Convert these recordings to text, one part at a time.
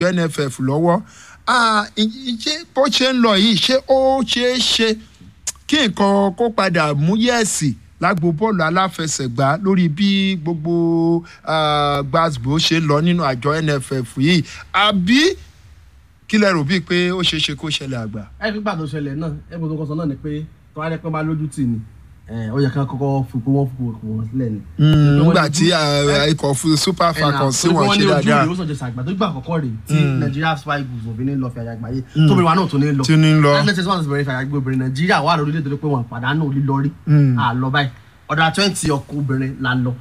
nff lọ́wọ́ Ah, ì- ṣé bó ṣe ń lọ yìí ṣé ó ṣeé ṣe kí nǹkan kó padà mú yẹ̀sì lágbo bọ́ọ̀lù aláfẹsẹ̀gbá lórí bí gbogbo ah, gbàgbó ṣe ń lọ nínú àjọ nff yìí àbí kí lẹ rò bíi pé ó ṣeé ṣe kó ṣẹlẹ̀ àgbà. ẹ fi gbà tó ṣẹlẹ̀ náà ẹ bó tó kọ sọ náà ni pé tó wá rẹ pé máa lójú tì ní ó yẹ ká kọ́kọ́ fi pé wọ́n fi pé wọ́n sílẹ̀ ni. nígbà tí ah, ikọ̀ fún super falcons sí wọn ṣe dáadáa ojú ìwé sọ̀jẹ̀ sàgbà tó gbà àkọ́kọ́ rè tí Nigeria Super Eagles òfin ní lọ fi àyà àgbáyé tóbi wa náà tó ní lọ. tí ní lọ. athletics one bẹ̀rẹ̀ fi àyà gbé obìnrin Nàìjíríà wà lórí ilé tó pé wọn pàdánù lílọ rí àlọ́ báyìí ọ̀dà twenty ọkọ̀ obìnrin la lọ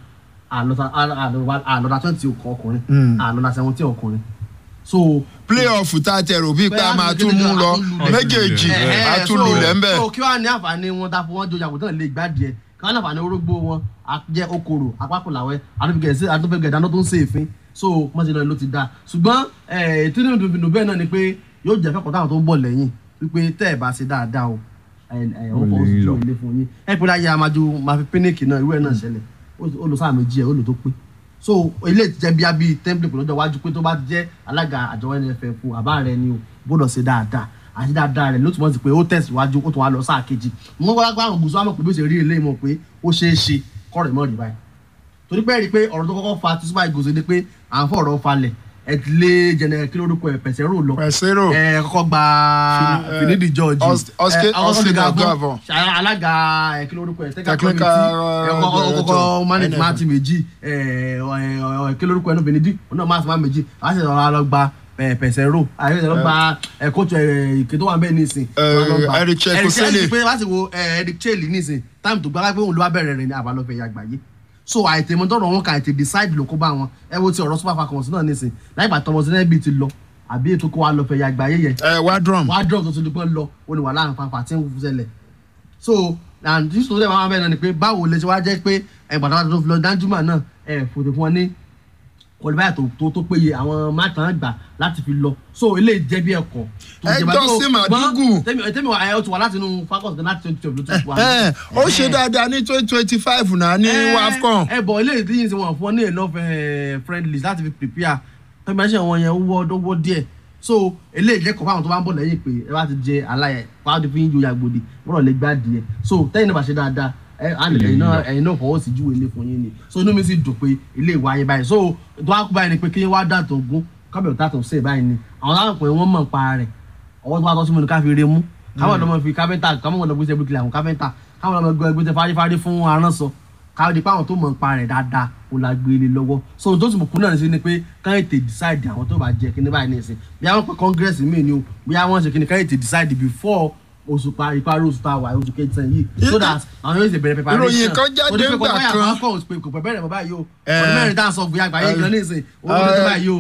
àlọ́dà twenty ọkùnrin àlọ́dà seventeen ọkùnrin so playoff tá a tẹ rò bíi pé a máa tún mú lọ méjèèjì a tún lulẹ̀ ń bẹ̀. so kí wàá ní àǹfààní wọn dáfọ wọn jọjà àgùntàn lè gbádìí ẹ kí wàá ní àǹfààní orógbó wọn jẹ okòrò apákòláwẹ àtúnfẹgẹ ìdáná tó ń ṣe èéfín so wọn ti lọ ló ti dáa ṣùgbọ́n ètò ìdùnnú ìdùnnú bẹ́ẹ̀ náà ni pé yóò jẹ́ fẹ́kọ̀ọ́ táwọn tó ń bọ̀ lẹ́yìn wípé tẹ́ ẹ̀ bá ṣe dáadáa o ó fọwọ́ sí ju ilé fún yín ẹ pé láyé amájú máa fi píníkì náà irú ẹ̀ náà ṣẹlẹ̀ ó lọ sáà méjì ẹ̀ ó lò tó pé so ilé ìtìjẹ́ bíi abí template lọ́jọ́ iwájú pé tó bá jẹ́ alága àjọ NFF àbá rẹ ni o gbọ́dọ̀ ṣe dáadáa àti dáadáa rẹ ló túmọ̀ sí pé ó tẹ̀síwájú ó tún wá lọ sáà kejì mo gbọ́dọ̀ gbọ́ àwọn gùsùn àmọ̀ pé bí ó ṣe rí eléyìí mọ̀ pé ó ṣeé ṣe kọ́rọ̀ ìmọ̀ rí báyìí torí pé rí i pé ọ̀rọ̀ tó kọ́kọ́ fa tí Super Eagles ni pé à ń fọ̀ ọ̀rọ̀ falẹ̀ ẹ ti lé jẹnẹ kí lórúkọ ẹ pẹ̀sẹ̀rò lọ pẹ̀sẹ̀rò ẹ kọ́kọ́ gba Finidi George Oscar Gavon alága ẹ kí lórúkọ ẹ tẹ́ka Technical, committee ẹ kọ́kọ́ kọ́kọ́ manage NFF. máàtì méjì ẹ ẹ kí lórúkọ ẹ náà Finidi ọ̀nà máàtì máà méjì á sì lọ́ọ́ lọ gba pẹ̀sẹ̀rò àyẹ̀wò lọ gba ẹ kóòtù ẹ ìké tó wà bẹ́ẹ̀ nísìn Eric Chekosele. pé láti wo Eric Chelle nísìn táìmù tó gbára pé òun ló wá bẹ̀rẹ̀ rẹ̀ ní àbálọ́fẹ̀ yàgbáyé so àìtè mọ tọrọ wọn kà àìtè decide ló kó bá wọn ẹ wo ti ọ̀rọ̀ super falcons náà nísìn láìpẹ́ tọmọ sí nẹbi ti lọ àbí ètò kó wa lọ fẹ ya àgbáyé yẹn ẹ wá drum wàá drop tó ti di pé lọ ó ní wà láàrin fanfa tí ń ṣẹlẹ̀ so and this story máa bẹ́ẹ̀ náà ni pé báwo lè ṣe wá jẹ́ pé ẹ̀ gbàdúrà tó fi lọ Danjuma náà ẹ̀ fòtò fún ọ ní kọlíbáyà tó tó tó péye àwọn mátàn gbà láti fi lọ so eléyìí jẹ́ bí ẹ̀kọ́ tó Ẹ jẹ́ bá- jọ́ so, sí ṣùgbọ́n Màdúgù. tẹ́mi tẹ́mi wà ẹ̀ ó ti wà láti inú falcons gan láti twenty twelve ló ti wà ẹ ó ṣe dáadáa ní twenty twenty five náà ní wafcon ẹ bọ̀ eléyìí tí yìí ti wọ̀n fún ọ ní enough eh, friendlies láti fi prepare tẹ́gbẹ́sẹ̀ wọn yẹn ó wọ́ ó wọ́ díẹ̀ so eléyìí jẹ́ kọ́ fáwọn tó bá ń bọ̀ lẹ́yìn pé ẹ bá ti jẹ aláyẹ fáwọn tó fi ń joyà gbòdì wọ́n lè gbá díẹ̀ so tẹ́yìn náà bá ṣe dáadáa ẹ á lè ẹ̀yin náà ẹ̀yin náà fọwọ́ sí júwe ilé fún yín ni so inú mi sì dùn pé ilé ìwà yẹn báyìí so tó wá kú báyìí ni pé kí wá dàtọ̀ gún kábẹ̀rù tàtọ̀ sí ẹ̀ báyìí ni àwọn táwọn pè wọ́n mọ̀ pa rẹ̀ ọwọ́ tó wá tọ́ sí mi ní ká fi re mú káwọn ọmọ fi káfẹ́ntà káwọn ọmọ gbèsè bíkìlì àwọn káfẹ́ntà káwọn ọmọ gbèsè fárífárí fún aránsọ káwọn di pé àwọn tó mọ̀ ń pa rẹ̀ dáadáa kò la gbé lé lọ́wọ́ so tó sì mọ̀ kú náà sí ni pé káyọ̀ tè decide àwọn tó bá jẹ kíní báyìí nìsín bí àwọn pé congress mi ni o bí àwọn ṣe kíní káyọ̀ tè decide before oṣù parí parí oṣù tá a wà oṣù kẹsàn yìí so that àwọn yóò ṣe bẹ̀rẹ̀ preparation Ìròyìn kan jáde Torí pé ńgbà kò báyà kan. kò pé kò pẹ́ bẹ̀rẹ̀ mọ́ báyìí o Eh. ọdún mẹ́rin tá à ń sọ gbé àgbáyé gan nísìn owó tó tó báyìí o.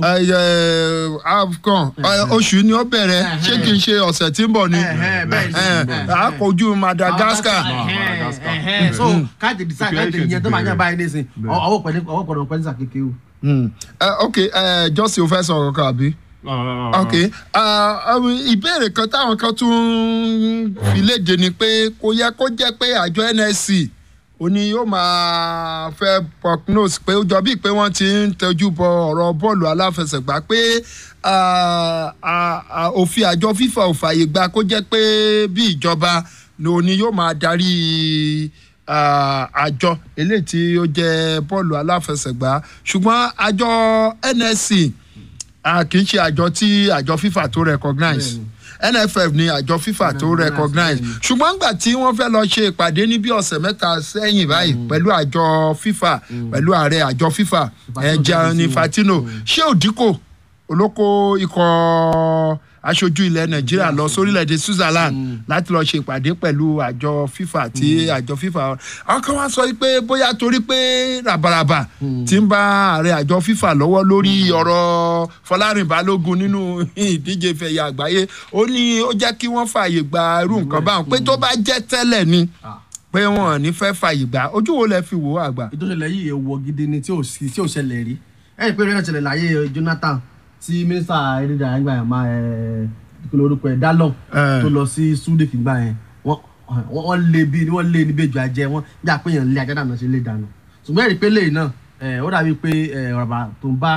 afcon oṣù ni ó bẹ̀rẹ̀ ṣé kì í ṣe ọ̀sẹ̀ tí ń bọ̀ ni Ẹ̀hẹ́, bẹ́ẹ̀ ni. Eh, a kojú madagascar Ẹ̀hẹ́, ẹ̀hẹ́. so káàdì decide káàdì ìyẹn tó máa yàn báyìí nísìn ọwọ́ pẹ̀lú ọwọ́ pẹ̀lú pẹ̀lú sàkéké o. Mm. Eh, ok jọ́sìn ò fẹ́ sọ̀rọ̀ kan àbí. ok Ah, um, ìbéèrè kan táwọn kan tún fi léde ni pé kò yẹ kó jẹ́ pé àjọ nsc ó ní yóò máa fẹ́ prognose pé ó jọ bíi pé wọ́n ti ń tẹjú bọ ọ̀rọ̀ bọ́ọ̀lù aláfẹsẹ̀gbá pé ah, ah, ah, òfin àjọ fífa ò fààyè gba kó jẹ́ pé bí ìjọba ló ní yóò máa darí ah, àjọ eléyìí tí ó jẹ́ bọ́ọ̀lù aláfẹsẹ̀gbá ṣùgbọ́n àjọ nsc a kì í ṣe àjọ tí àjọ fifa tó recognize nff ni àjọ fifa tó Recognize, recognize bẹ́ẹ̀ni. ṣùgbọ́n nígbà tí wọ́n fẹ́ lọ ṣe ìpàdé ní bí ọ̀sẹ̀ mẹ́ta sẹ́yìn báyìí pẹ̀lú àjọ fifa pẹ̀lú ààrẹ àjọ fifa Infantino ẹ̀ Gianni jáde sí wọn. Infantino ṣé òdìkò olóko ikọ̀ aṣojú ilẹ̀ nàìjíríà lọ sórílẹ̀‐èdè switzerland láti lọ ṣe ìpàdé pẹ̀lú àjọ fifa tí àjọ fifa àwọn kan wá sọ pé bóyá torí pé ràbàràbà ti ń bá ààrẹ àjọ fifa lọ́wọ́ lórí ọ̀rọ̀ fọlárin balógun nínú ìdíje fẹ̀yà àgbáyé ó ní ó jẹ́ kí wọ́n fààyè gba irú nǹkan báwọn pé tó bá jẹ́ tẹ́lẹ̀ ni pé wọn ò ní fẹ́ fààyè gbà ojú wo lẹ fi wò ó àgbà. ìtòsílẹ̀ yìí èèwọ̀ gidi ni tí ò sí tí ò ṣẹlẹ̀ rí ẹ̀yìn pé rẹ̀ ṣẹlẹ̀ láyé Jonathan tí mínísítà erédà ẹgbà yẹn máa ẹ̀ kíkọ́ orúkọ ẹ̀ Dallon Eh. tó lọ sí Sudik gbà yẹn wọ́n wọ́n wọ́n lé bí wọ́n lé ní bẹ́jọ ajẹ́ wọ́n jà pé yẹn lé ajá dànù ṣe lé dànù ṣùgbọ́n ẹ̀rí pé lẹ́yìn náà ẹ̀ ó dàbí pé ẹ̀ ọ̀rọ̀ tó ń bá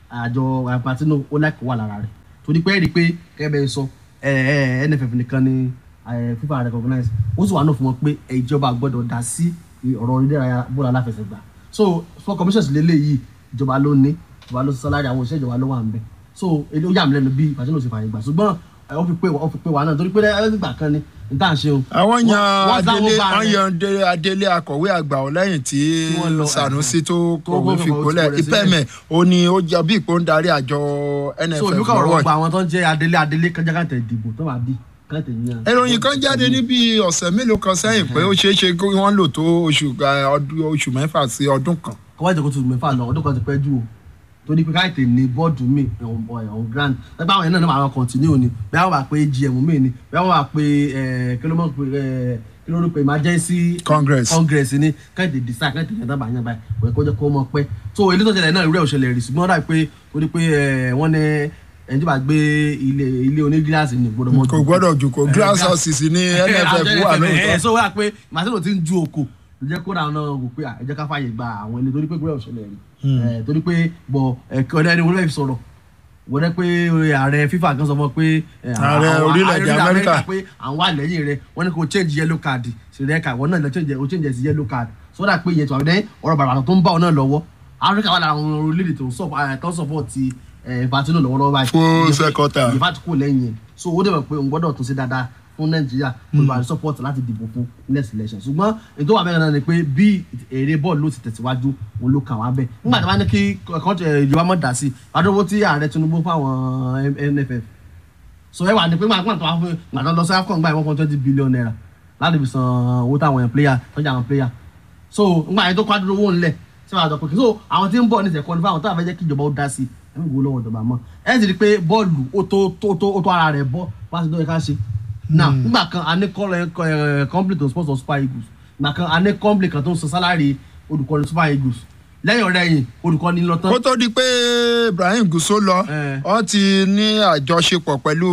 àjọ Infantino ó láìpẹ́ wà lára rẹ̀ torí pé ẹ̀rí pé kẹ́bẹ̀ sọ NFF nìkan ni FIFA recognize ó sì wà náà fún wọn pé ìjọba gbọ́dọ̀ dá sí ọ̀rọ̀ ìdárayá bọ́ọ̀lù aláfẹsẹ̀gbá so sport commissions lélẹ́yìí ìjọba ló ní ìjọba ló sálárì àwọn òṣìṣẹ́ ìjọba ló wà ń bẹ̀ so èdè ó yà mí lẹ́nu bí Infantino ṣe fààyè gbà ṣùgbọ́n ó fi pé ó fi pé wà náà torí pé ẹgbà kan ni níta ṣe o. àwọn yan adélé àwọn yan adélé akọ̀wé àgbà ọ lẹ́yìn tí Sanusi tó kọ̀wé fipò lẹ̀ ìpẹ́mẹ̀ ó ní ó jọ bí ìpò ń darí àjọ NFF so olùkọ́ ọ̀rọ̀ gba àwọn tó ń jẹ́ adélé adélé kan jákàtà ìdìbò tó máa bí káàtì yíyan. ìròyìn kan jáde níbi ọ̀sẹ̀ mélòó kan sẹ́yìn pé ó ṣeé ṣe kí wọ́n lò tó oṣù mẹ́fà sí ọdún kan. kọ́wá ìjọba tó mẹ́fà lọ ọdún kan ti pẹ́ jù o torí pé káyọ̀tì ní bọ́ọ̀dù mi on grand ẹgbẹ́ àwọn yẹn náà máa continue ni bí wọ́n bá pe gm mi ni bí wọ́n bá pe kí ló mọ̀ pé kí ló ń pe emergency congress congress ni káyọ̀tì decide káyọ̀tì yẹn dábàá yẹn báyìí kò yẹ kó jẹ́ kó mọ̀ pẹ́ so ilé tó ṣẹlẹ̀ náà ìrẹ́ òṣèlè rí ṣùgbọ́n dà pé torí pé wọ́n ní ẹni tí bá gbé ilé ilé oní gíláàsì ní gbọ́dọ̀ mọ́ kò gbọ́dọ̀ jù kò glass houses ní nff wà lóòótọ́. so wá pé màsílò ti ń ju oko jẹ́ kó dáa náà wò pé ẹ jẹ́ ká fààyè gba àwọn ilé torí pé gbọ́dọ̀ òṣèlè rí torí pé bọ̀ ẹ̀kọ́ ẹni wọ́n lè fi sọ̀rọ̀ wọ́n rẹ́ pé ààrẹ FIFA kan sọ fún ọ pé ààrẹ orílẹ̀-èdè Amẹ́ríkà pé àwọn wà lẹ́yìn rẹ̀ wọ́n ní kó change yellow card sí rẹ̀ ká wọ́n náà lọ change o change sí yellow card sọ́dà pé ìyẹn tó àwọn ọ̀rọ̀ bàbà tó ń bá ọ náà lọ́wọ́ Áfíríkà wà lára àwọn orílẹ̀-èdè tó ń support ti Infantino lọ́wọ́lọ́wọ́ báyìí fún sẹ́kọ̀tà ìfà tí kò lẹ́yìn so ó dẹ̀ mọ̀ pé òun gbọ́dọ̀ tún ṣe dáadáa fún nàìjíríà olùwàrí support láti dìbò fún next election ṣùgbọ́n ètò wà bẹ́ẹ̀ náà ni pé bí èrè bọ́ọ̀lù ló ti tẹ̀síwájú òun ló kà wá bẹ́ẹ̀ nígbà tí wọ́n ní kí ìjọba mọ̀ dá sí adówó tí ààrẹ tinubu fáwọn nff so ẹ wà ní pé gbàgbọ́n tó wá fún gbàgbọ́n lọ sí afcon gbà one point twenty billion naira láti fi san owó táwọn yẹn player tọ́jà àwọn player so nígbà yẹn tó kọ́ adúró owó ńlẹ̀ sí wàá jọ pé so àwọn tí ń bọ̀ ní ìṣẹ̀kọ́ ní fáwọn tó àfẹ́ jẹ́ kí ìjọba ó dá sí ẹ̀ ń gbowó lọ́wọ́ ìjọba mọ́ ẹ̀ sì rí i pé bọ́ọ̀lù ó tó ara rẹ̀ bọ́ wá sí tó yẹ ká ṣe now nígbà kan a ní company tó ń sponsor super eagles nígbà kan a ní company kan tó ń san salary olùkọ́ni super eagles lẹ́yìn ọ̀rẹ́ yìí olùkọ́ni lọ tán. kó tó di pé Ibrahim Guso lọ ọ ti ní àjọṣepọ̀ pẹ̀lú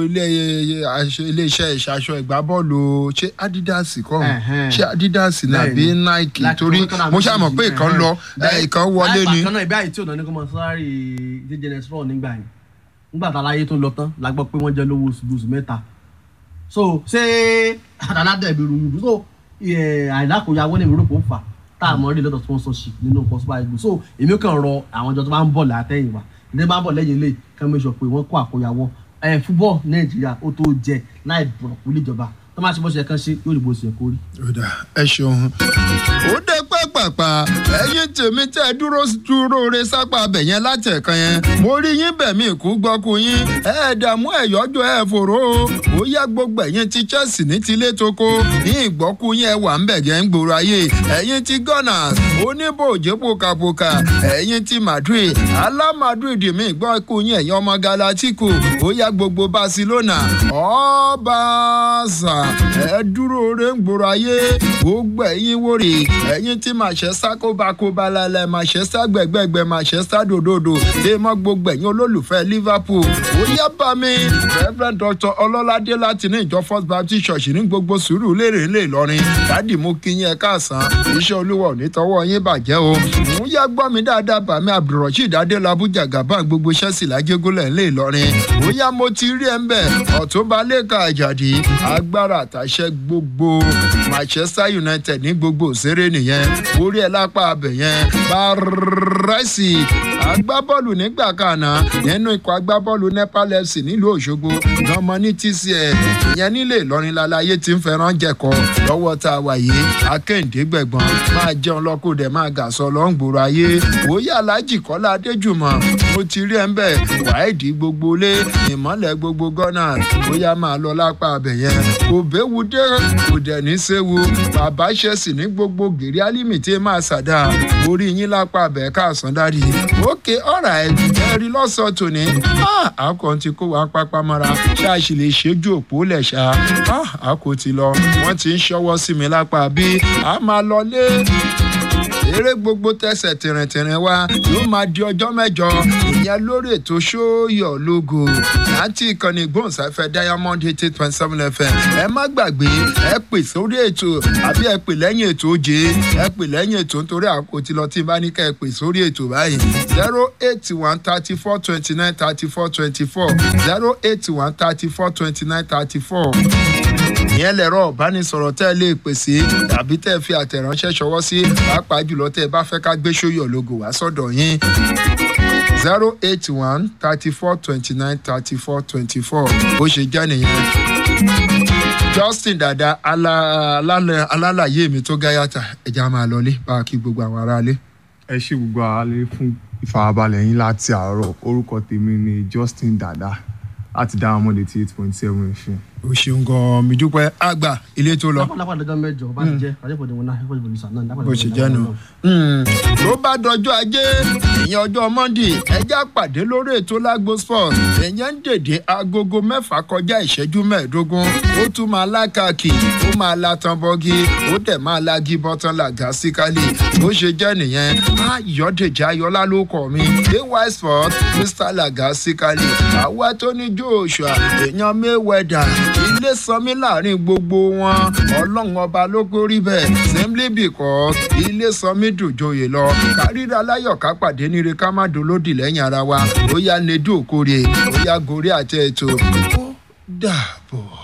iléeṣẹ́ ìṣàṣọ ìgbábọ́ọ̀lù ṣé Adidas kọ́ ṣé Adidas nàbí Nike torí mo ṣàmọ̀ pé ìkan lọ ìkan wọlé ni. láì bàkan náà ibi àyè tí ò náà ní kó mọ salary jẹjẹrẹ sọ̀rọ̀ nígbà yẹn nígbà tá a láyé tó lọ tán la gbọ́ pé wọ́n jẹ́ lówó oṣù mẹ́ta so ṣé àdàládẹ ìbí rúdú so àìlákòyàwó ní ìrúkọ fà tá a mọ rí lọ́dọ̀ sponsorship nínú possible igbó so èmi kàn rọ àwọn ìjọ tó bá ń bọ̀ látẹ̀yìn wa ní bá ń bọ̀ lẹ́yìn ilé kàn mí sọ pé wọ́n kó àkóyawọ́ ẹ̀ fúbọ̀ nàìjíríà ó tó jẹ láì bọ̀rọ̀ kú níjọba tó máa ṣe bó ṣe kàn ṣe yóò rí bó ṣe kórì. ẹ ṣeun ó dé pàpàpà ẹ̀yin tèmi tẹ́ dúró dúró re sápá abẹ yẹn látẹ̀kan yẹn mo rí yín bẹ̀mí ìkú gbọ́kú yín ẹ̀ẹ́dààmú ẹ̀yọ́jọ́ ẹ̀ fòró ó yá gbogbo ẹ̀yin ti Chelsea ní tilé toko ní ìgbọ́kú yín ẹ̀ wà ń bẹ̀gẹ̀ ń gbòòrò ayé ẹ̀yin ti Gunners oníbòjé pòkàpòkà ẹ̀yin ti Madrid alá Madrid mi gbọ́kú yín ẹ̀yin ọmọ Galatico ó yá gbogbo Barcelona ọ̀ọ́bàṣà ẹ dúró re ń gbòòrò ayé gbogbo ẹ̀yin wòrè ẹ̀yin tí Manchester kóbakóba lálẹ́ Manchester gbẹ̀gbẹ̀gbẹ̀ Manchester dòdòdò lè mọ gbogbo ẹ̀yin olólùfẹ́ Liverpool ó yá bá mi Reverend Dr. Ọlọ́ládé láti ní ìjọ First Baptist Church ní gbogbo sùúrù lérè ńlẹ̀ Ìlọrin dádì mú kí yín ẹ káàsán iṣẹ́ olúwa ò ní tọwọ́ yín bàjẹ́ o ń yá gbọ́ mi dáadáa bàmí Abdulrasheed Adélábù Jagaban gbogbo Chelsea lájẹgúnlẹ̀ ńlẹ̀ Ìlọrin ó yá mo ti rí ẹ ń bẹ̀ ọ̀túnba lẹ́ka àjàdí agbára àtàṣẹ gbogbo Manchester United ní gbogbo òṣèré nìyẹn orí ẹ lápá abẹ yẹn bárẹ́sì agbábọ́ọ̀lù nígbà kanna nínú ikọ̀ agbábọ́ọ̀lù Nepal FC nílùú Òṣogbo lọ́mọ ní TCL ìyẹn nílé Ìlọrin lálàyé tí ń fẹ́ràn jẹ̀kọ́ lọ́wọ́ tá a wà yìí akéǹdé gbẹ̀gbọ́n máa jẹun lọ́kùdẹ̀ máa gà sọ lọ́ngbòrò ayé òye alájì Kọ́lá Adéjùmọ̀ mo ti rí ẹ ń bẹ̀ wáìdì gbogbo lé ìmọ̀lẹ̀ gbogbo gọ́nà bóyá máa lọ lápá abẹ yẹn kò béwu dé kò dẹ̀ ní séwu bàbá ṣẹ̀sì ní gbogbo gèrè álímì tí máa ṣàdá orí yín lápá abẹ káàsán dárí ókè ọ̀rà ẹ̀ ẹ̀rí lọ́sọ̀ọ́ tòní àkọ́ ti kó wa pápá mọ́ra ṣáàṣì lè ṣẹ́jú òpó lẹ̀ ṣá àkó ti lọ wọ́n ti ń ṣọwọ́ sí mi lápá bí a máa lọ lé eré gbogbo tẹsẹ̀ tìrìntìrìn wa yóò máa di ọjọ́ mẹ́jọ ìyẹn ìyẹn lórí ètò ṣóyọ̀ lógo láti ìkànnì ìgbóhùnsáfẹ́ diamond eight eight point seven fm ẹ má gbàgbé ẹ pè sórí ètò àbí ẹ pè lẹ́yìn ètò oje ẹ pè lẹ́yìn ètò nítorí àkókò tí lọ tí n bá ní ká ẹ pè sórí ètò báyìí zero eight one thirty four twenty nine thirty four twenty four zero eight one thirty four twenty nine thirty four ìyẹn lẹ̀rọ ìbánisọ̀rọ̀ tẹ́ ẹ lè pèsè tàbí tẹ́ ẹ fi àtẹ̀ránṣẹ́ ṣọwọ́ sí pàápàá jùlọ tẹ́ ẹ bá fẹ́ ká gbé ṣóyọ̀ lógo wá sọ́dọ̀ yín zero eight one thirty four twenty nine thirty four twenty four bó ṣe jẹ́ nìyẹn justin dada alálàyé mi tó gáyàtà ẹja máa lọlé bá a kí gbogbo àwọn aráalé. ẹ ṣe gbogbo àlẹ fún ìfarabalẹ̀ yín láti àárọ̀ orúkọ tèmi ni justin dada láti dáhùn mọ́ létí eight point seven fm. o ṣeun gan-an mi dúpẹ́ àgbà ilé tó lọ lápá lọ́jọ́ mẹ́jọ bá ti jẹ́ àjẹpọ̀ ìdìbò náà àjẹpọ̀ ìdìbò nìṣà náà bó ṣe jẹ́ nù. ló bá dọjọ́ ajé ìyẹn ọjọ́ monday ẹjẹ́ àpàdé lórí ètò lágbo sport ìyẹn ń dèdè agogo mẹ́fà kọjá ìṣẹ́jú mẹ́ẹ̀ẹ́dógún ó tún máa lákàkì ó máa la tan bọ́gí ó dẹ̀ máa la gí bọ́tán làgá síkálì bó ṣe jẹ́ nìyẹn ayọ̀dèjì ayọ̀lá ló kọ̀ mí ay sport mr làgá síkálì àwa tó ní joshua èèyàn mayweather ilé sanmi láàrin gbogbo wọn ọlọ́run ọba ló kórí bẹ́ẹ̀ simply because ilé sanmi dùjòyè lọ kárìíra láyọ̀ ká pàdé níre ká má dolódì lẹ́yìn ara wa ó yá nedu òkórè ó yá gorí àti ètò ó dàbọ̀.